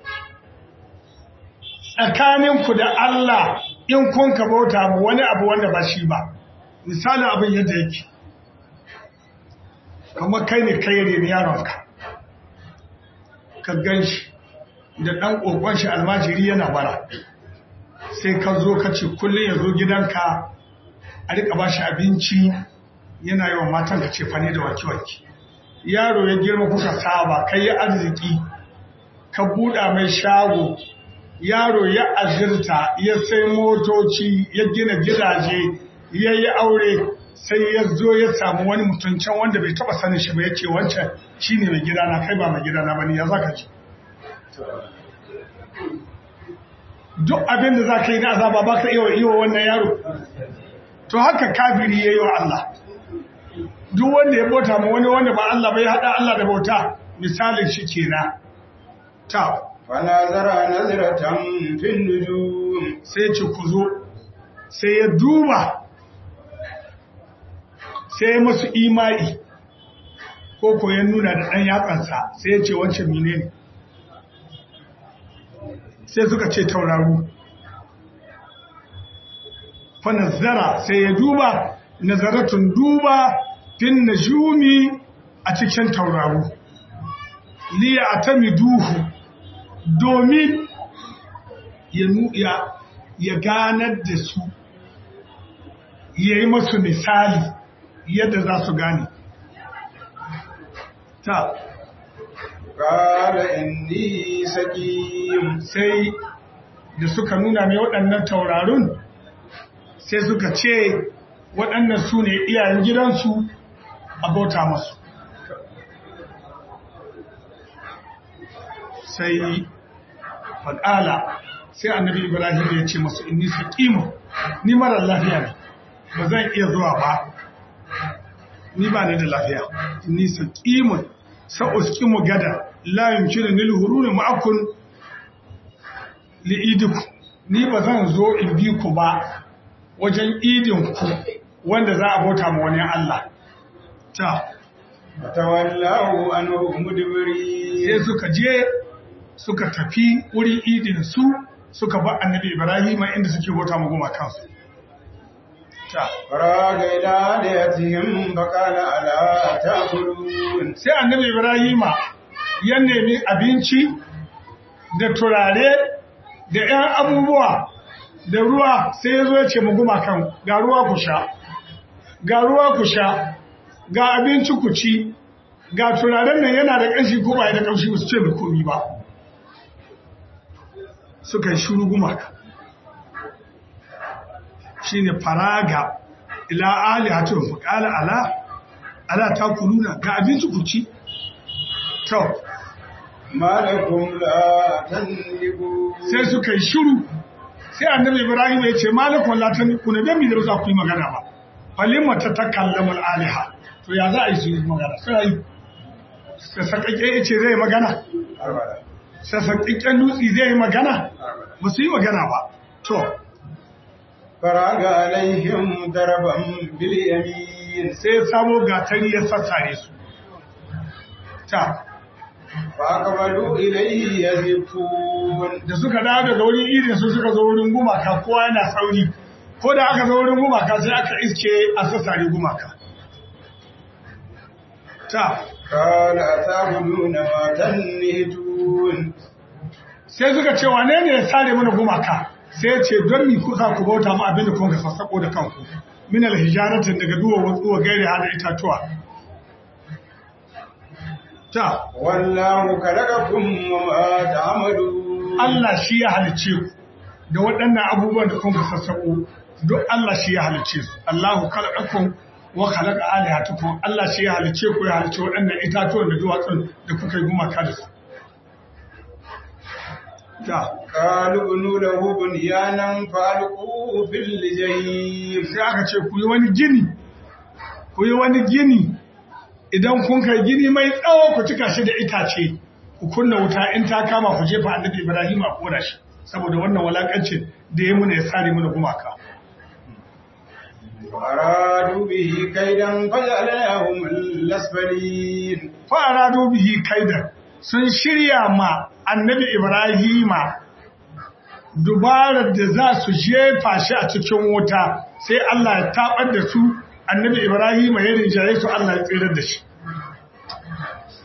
tsakaninku da Allah in kun ka bauta mu wani abu wanda ba shi ba misali abin yadda yake kamar kai ne kai ne yaronka ka gan shi da ɗan ƙoƙon shi almajiri yana bara sai ka zo ka ce kullum ya zo gidanka a riƙa ba shi abinci yana yi wa matan ka ce fane da wanke-wanke yaro ya girma kuka saba kai ya arziki ka buɗa mai shago yaro ya azirta ya sai motoci ya gina gidaje ya yi aure sai ya zo ya samu wani mutum can wanda bai taba sanin shi ba ya ce wancan shi ne mai gidana kai ba mai gidana ba ne ya zaka ci duk abin da za ka yi na azaba ba ka iya wa wannan yaro to haka kafiri ya yi wa Allah duk wanda ya bauta ma wani wanda ba Allah ba ya haɗa Allah da bauta misalin shi kenan ta fanazara nazratan fin nujum sai ce ku zo sai ya duba sai ya masu imani ko ko ya nuna da ɗan yatsansa sai ya ce wancan mine ne sai suka ce tauraru fanazara sai ya duba nazaratun duba fin najumi a cikin tauraru liya atami duhu domin ya ganar da su ya yi masu misali yadda za su gane ta qala inni sakim sai da suka nuna mai waɗannan taurarun sai suka ce waɗannan su ne iyayen gidansu a bauta masu sai faɗala sai annabi ibrahim ya ce masu inni saƙimu ni marar lafiya ne ba zan iya zuwa ba ni ba ni da lafiya inni saƙimun sa'uskimu gada la yumkinu nil huruna ma'akun li'idiku ni ba zan zo in bi ku ba wajen idin ku wanda za a bauta ma wani Allah ta fatawallahu anhu mudbiri sai suka je suka tafi wurin idin su suka ba annabi Ibrahim inda suke bauta ma goma kansu ta faraga ila aliyatihim faqala ala ta'kulun sai annabi Ibrahim ya nemi abinci da turare da ‘yan abubuwa da ruwa sai ya zo ya ce guma kan ga ruwa ku sha, ga ruwa ku sha, ga abinci ku ci, ga turaren nan yana da ƙanshi ko ba da ƙanshi su ce da komi ba. Suka yi shuru gumaka. Shi ne faraga ila ali hatun fuƙala ala, ala ta kuluna ga abinci ku ci. Tau, malakum la tanlibu sai suka yi shiru sai annabi ibrahim ya ce malakun latan ku ne dami da za ku yi magana ba falimma ta takallamu aliha to ya za a yi su yi magana sai yi sassaƙaƙe ya ce zai magana arba'in sassaƙaƙen dutse zai yi magana ba su yi magana ba to faraga alaihim daraban bil yamin sai ya samo gatari ya sassare su ta faqbalu ilayhi yazifun da suka dawo daga wurin irin su suka zo wurin gumaka kowa yana sauri ko da aka zo wurin gumaka sai aka iske a sassare gumaka ta qala atabuduna ma tanhitun sai suka ce wane ne ya sare mana gumaka sai ya ce don mi kusa ku bauta mu abinda kun ka sassako da kanku min alhijaratin daga duwa watsuwa gairi hada itatuwa ta wallahu khalaqakum wa ma ta'malun Allah shi ya halice ku da waɗannan abubuwan da kun ka sassako duk Allah shi ya halice su Allahu khalaqakum wa khalaqa alihatakum Allah shi ya halice ku ya halice waɗannan itatuwan da duwatsun da kuka yi gumaka da su ta qalu bunu lahu bunyanan falqu fil jahim sai aka ce ku yi wani gini ku yi wani gini idan kun kai gini mai tsawo ku cika shi da itace ku kunna wuta in ta kama ku jefa annabi Ibrahim a kora shi saboda wannan walakancin da ya muna ya sare mana gumaka aradu bihi kaidan fajalahum al-asfalin fa aradu bihi kaidan sun shirya ma annabi Ibrahima dubarar da za su jefa shi a cikin wuta sai Allah ya tabar da su annabi Ibrahima ya rinjaye su Allah ya tsirar da shi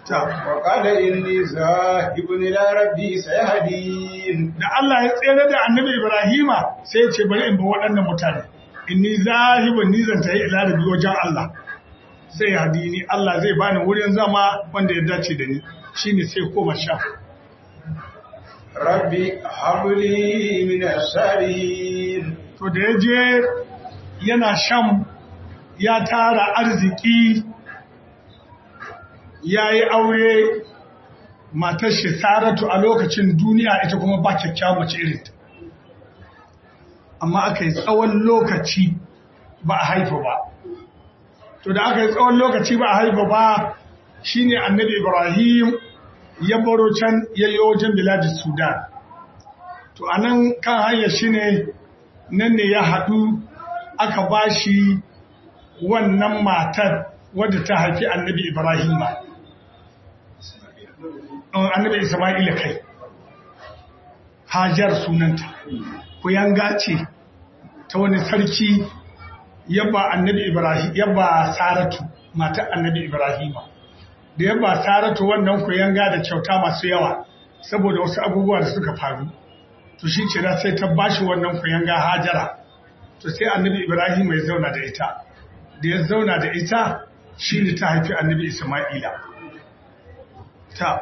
ta وقال إني ذاهب إلى ربي سيهدين da Allah ya tsere da annabi Ibrahima sai ya ce bari in bi waɗannan mutane inni zahibun ni zan tayi ila rabbi wajen Allah sai ya hadini Allah zai bani wurin zama wanda ya dace da ni shine sai koma sha ربي هب لي من الصالحين to da ya je yana sham ya tara arziki ya yi aure matar shi saratu a lokacin duniya ita kuma ba kyakkyawa mace irinta amma aka yi tsawon lokaci ba a haifa ba to da aka yi tsawon lokaci ba a haifa ba shine annabi ibrahim ya baro can yayyo wajen biladin sudan to a nan kan hanyar shi ne nan ne ya haɗu aka ba shi wannan matar wadda ta haifi annabi ibrahima annabi isma'ila kai hajar sunanta kuyanga ce ta wani sarki yabba annabi ibrahim yabba saratu matar annabi ibrahima da yabba saratu wannan kuyanga da kyauta masu yawa saboda wasu abubuwa da suka faru to shi ce sai ta bashi wannan kuyanga hajara to sai annabi ibrahim ya zauna da ita da ya zauna da ita shi ne ta haifi annabi isma'ila ta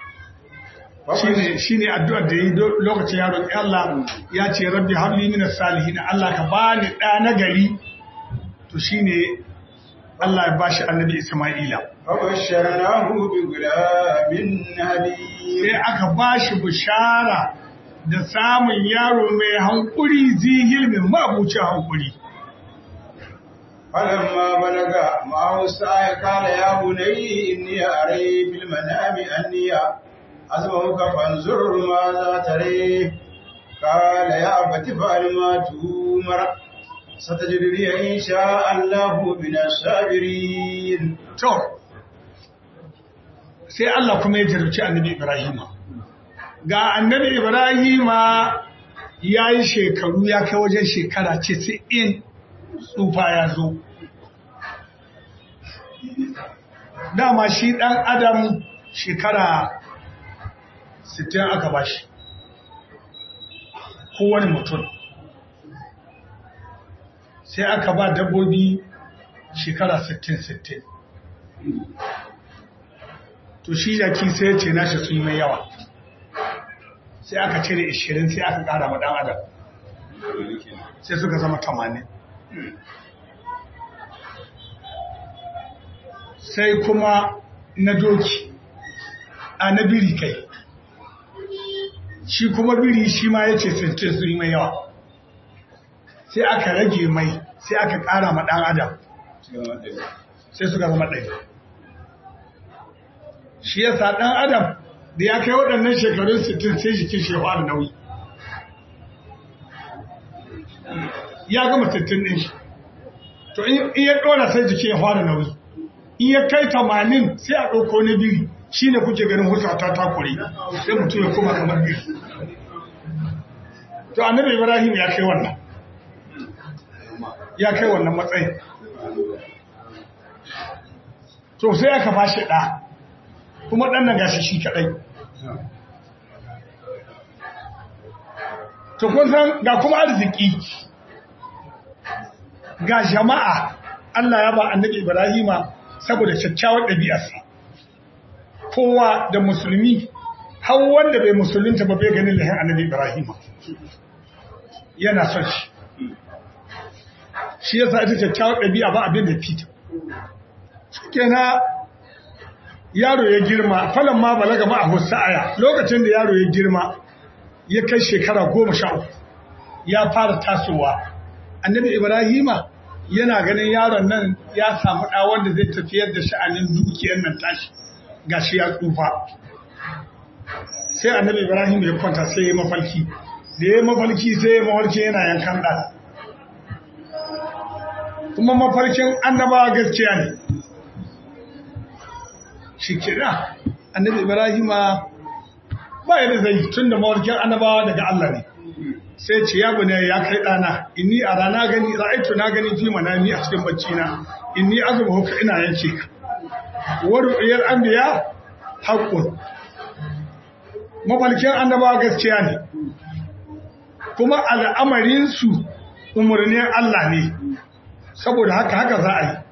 shi ne addu'ar da ya yi lokacin yaron Allah ya ce rabbi habli min salihin Allah ka bani ɗa na gari to shi ne Allah ya bashi annabi isma'ila فبشرناه بغلام حليم sai aka bashi bishara da samun yaro mai hankuri zihil mai mabucin hankuri فلما بلغ معه السعي قال يا بني إني أري في المنام أني أسمعك فانظر ماذا تري قال يا أبت فعل ما تؤمر ستجدني إن شاء الله من الصابرين to sai Allah kuma ya jarabci annabi Ibrahima ga annabi Ibrahima ya yi shekaru ya kai wajen shekara ce sai in tsufa ya zo dama shi ɗan adam shekara 60 aka ba shi kowane mutum sai aka ba dabbobi shekara 60-60 to shi jaki sai ya ce nashi sun yi mai yawa sai aka cire 20 sai aka ƙara ma ɗan adam sai suka zama 80 sai kuma na doki a na biri kai shi kuma biri shi ma ya ce sintin su yi mai yawa sai aka rage mai sai aka ƙara ma ɗan adam sai suka zama ɗaya shi ya sa ɗan adam da ya kai waɗannan shekarun sittin sai jikin shi ya fara nauyi ya gama sittin ɗin shi to in ya ɗora sai jiki ya fara nauyi in ya kai tamanin sai a ɗauko na biri shi ne kuke ganin husa ta takure sai mutum ya koma kamar biri to annabi ibrahim ya kai wannan ya kai wannan matsayin to sai aka bashi ɗa kuma ɗan nan gashi shi kaɗai to kun san ga kuma arziki ga jama'a Allah ya ba annabi Ibrahima saboda kyakkyawar ɗabi'arsa kowa da musulmi har wanda bai musulunta ba bai ganin lahin annabi Ibrahima yana son shi shi yasa ita kyakkyawar ɗabi'a ba abin da fita kenan yaro ya girma falon ma balaga ma a aya lokacin da yaro ya girma ya kai shekara goma sha uku ya fara tasowa annabi ibrahima yana ganin yaron nan ya samu ɗa wanda zai tafiyar da sha'anin dukiyar nan tashi gashi ya tsufa sai annabi ibrahim ya kwanta sai ya mafalki da ya mafalki sai ya mafarki yana yankan ɗa kuma mafarkin annabawa gaskiya ne shi kira annabi ibrahima ba yadda zai tun da mawarkin annabawa daga Allah ne sai ce ya bane ya kai dana inni a rana gani ra'aitu na gani fi manami a cikin bacci na inni azuma huka ina yanke ka wa ru'yal anbiya haqqun mafalkin annabawa gaskiya ne kuma al'amarin su umurnin Allah ne saboda haka haka za a yi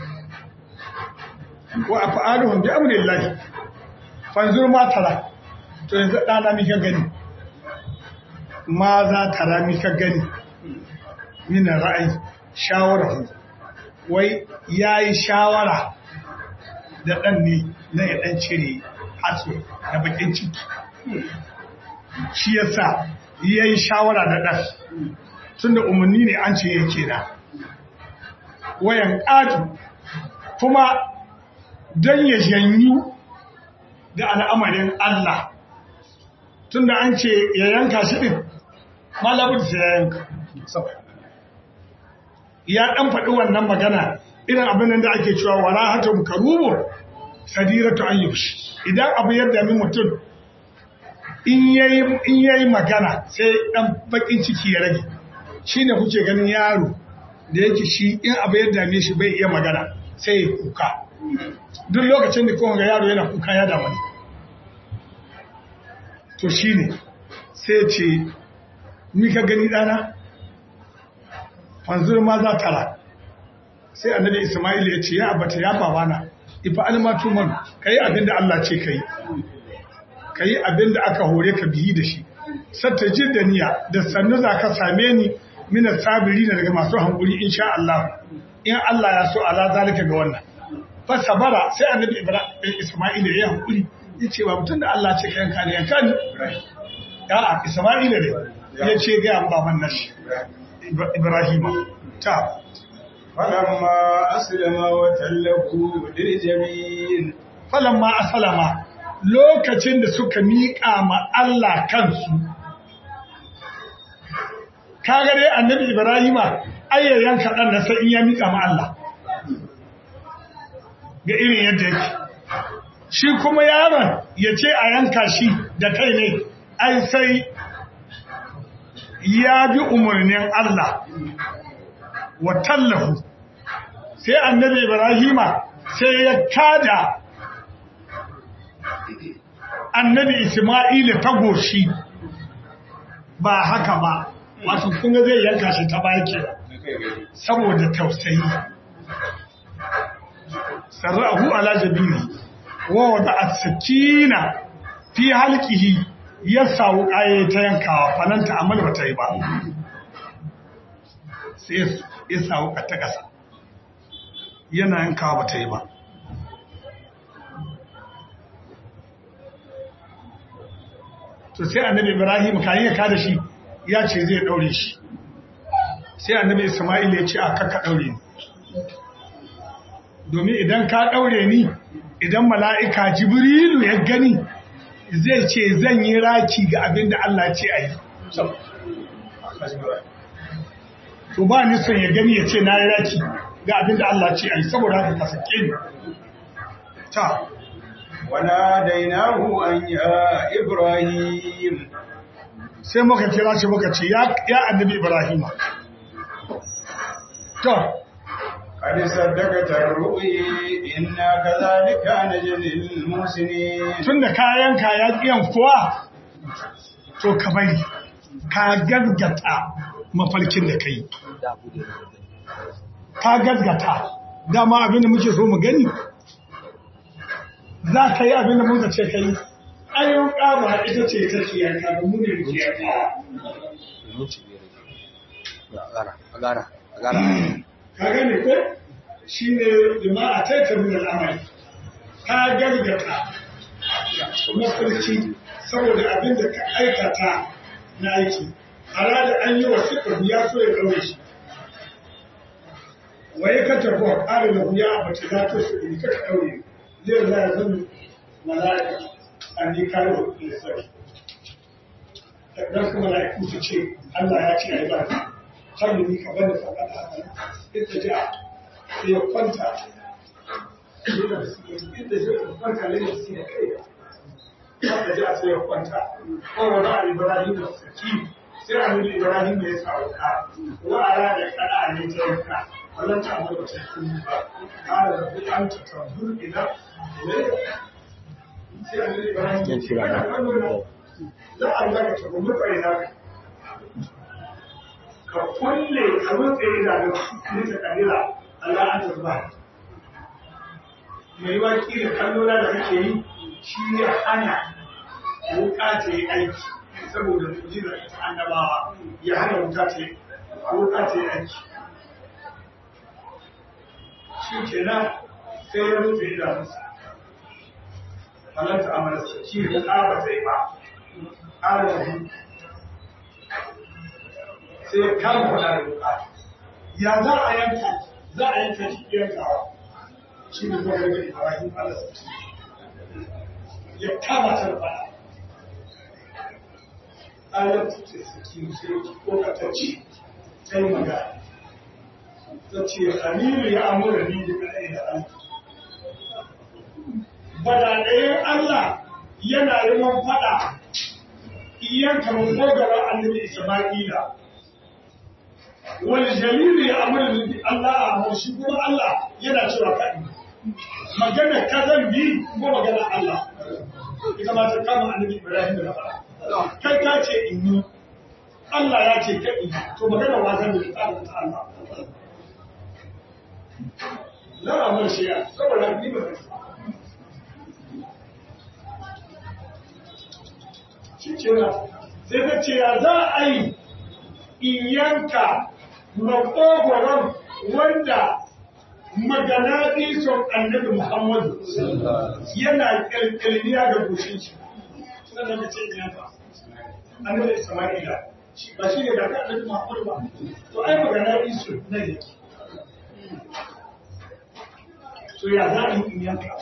wa af'aluhum bi amrillahi fanzur ma tara to yanzu dana mi ka gani ma za tara mi ka gani min ra'ayi shawara wai yayi shawara da dan ne na ya dan cire hatsu da bakin ciki shi yasa yayi shawara da dan tunda umarni ne an ce yake da wayan ƙatu kuma don ya janyu da al'amarin Allah tun da an ce ya yanka shi ɗin malabin sai ya yanka ya ɗan faɗi wannan magana irin abin da ake cewa wara hata muka rubo sadiratu an idan abu yadda mi mutum in yayi magana sai ɗan baƙin ciki ya rage shi ne kuke ganin yaro da yake shi in abu ya dame shi bai iya magana sai ya kuka duk lokacin da kowane yaro yana kuka ya damu ne to shi ne sai ce ni ka gani ɗana fanzur ma za tara sai annabi ismail ya ce ya abata ya babana ifa almatu man ka yi abin da allah ce ka yi ka yi abin da aka hore ka biyi da shi satta da niyya da sannu za ka same ni minar sabiri na daga masu hankuri insha Allah in Allah ya so ala zalika ga wannan fa sabara sai annabi Ibrahim Isma'il ya hankuri yace ba mutun da Allah ce kayan kane yanka ni a Isma'il ne ya ce ga baban nashi Ibrahim ta falamma aslama wa tallahu lil jabin falamma aslama lokacin da suka miƙa ma Allah kansu kaga dai annabi ibrahima ayyayan kaɗan na sai in ya miƙa ma Allah ga irin yadda yake shi kuma yaron ya ce a yanka shi da kai ne ai sai ya bi umarnin Allah wa tallahu sai annabi ibrahima sai ya kada annabi isma'ila ta goshi ba haka ba wato kunga zai yanka shi ta baki saboda tausayi sarrahu ala jabiri wa wada as-sakina fi halqihi ya sawu kaye ta yankawa falanta amal bata yi ba sai ya sawu ta kasa yana yankawa bata yi ba to sai annabi ibrahim kayan ya kada shi ya ce zai daure shi sai annabi isma'il ya ce a kakka daure ni domin idan ka daure ni idan mala'ika jibrilu ya gani zai ce zan yi raki ga abin da Allah ce a yi to ba ni son ya gani ya ce na yi raki ga abin da Allah ce a yi saboda haka ka sake ni ta وناديناه أن يا إبراهيم sai muka kira shi muka ce ya annabi Ibrahim to قد صدقت الرؤيا إنا كذلك نجزي المحسنين tunda kayan kaya kiyan kuwa to ka bari ka gazgata mafarkin da kai ka gazgata dama abinda muke so mu gani za ka yi abinda muka ce ka yi ayyun ƙaba ita ce ta kiyaka da mu ne muke yankawa ka gane ko shi ne lima'a taita min al'amari ka gargata mafarki saboda abin da ka aikata na aiki a rada an yi wa suka ya so ya ɗaure shi waye ka tafi wa ƙari da wuya a bace za ta su ɗin ka ɗaure zai za ya zan mala'ika a ni kare wa lissafi dan kuma mala'iku su ce Allah ya ce a yi ba har ni ka bani faɗa da haka ita ja sai ya kwanta inda zai kwanta ne da su da kai wanda ji a sai ya kwanta ko wani a ibrahim da saki sai a nuna ibrahim da ya sa wuka wa a rana kada ne ta yanka wannan ta amma ba ta yi ba ƙara da fi an ta tambur idan sai annabi Ibrahim ya ce kana kallo na za a zaka ta gudu kai na ka kulle ka rutse idanun ni ta kalila Allah an tabba mai waki da kallo na da kake yi shi ya hana wuka ta yi aiki saboda mujizar annabawa ya hana wuta ta yi wuka ta yi aiki shi ke nan sai ya rufe idanunsa halarta amalarsa shi da ƙara sai ba ƙara da sai ya kama kwada da wuka ya za a yanka za a yanka shi yankawa shi ne kuma rage ibrahim alasati ya kama ta da fada ayar ta ce saki sai ko ka ta ci sai magana ta ce halilu ya amura ni da kaɗai da Allah. Badaɗayen Allah yana yi man faɗa iyan kamar gogara annabi Isma'ila. Wani jalilu ya amura ni da Allah a haushi kuma Allah yana cewa kaɗi. Magana kazan bi ko magana Allah. Ita ma ta kama annabi Ibrahim da na faɗa. Kai ka ce in yi Allah ya ce kaɗi to magana wasan da ta ta Allah. za a mar shi saboda ni ba shi ce na sai ta ce ya za a yi in yanka makogoron wanda magana son annabi muhammadu yana ƙirƙirniya da gushin shi suna da mace yanka annabi isma'ila ba shi ne da annabi muhammadu ba to ai magana iso na yake to ya za a yi in yanka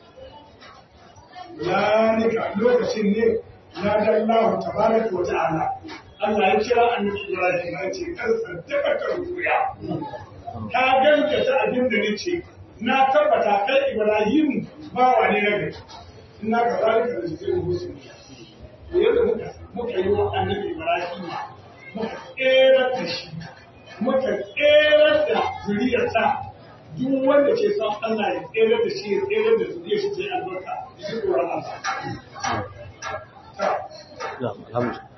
lalika lokacin ne na da Allah tabaraka wa ta'ala Allah ya kira annabi Ibrahim ya ce kar saddaka ta ruya ka ganta ta abin da nace na tabbata kai Ibrahim bawa ne na gari ina ga zalika da jikin musulmi to yadda muka muka yi wa annabi Ibrahim muka kera da shi muka kera da zuriyarsa duk wanda ke son Allah ya tsere da shi ya tsere da zuriya shi ce albarka shi tsoron Allah. Alhamdulillah.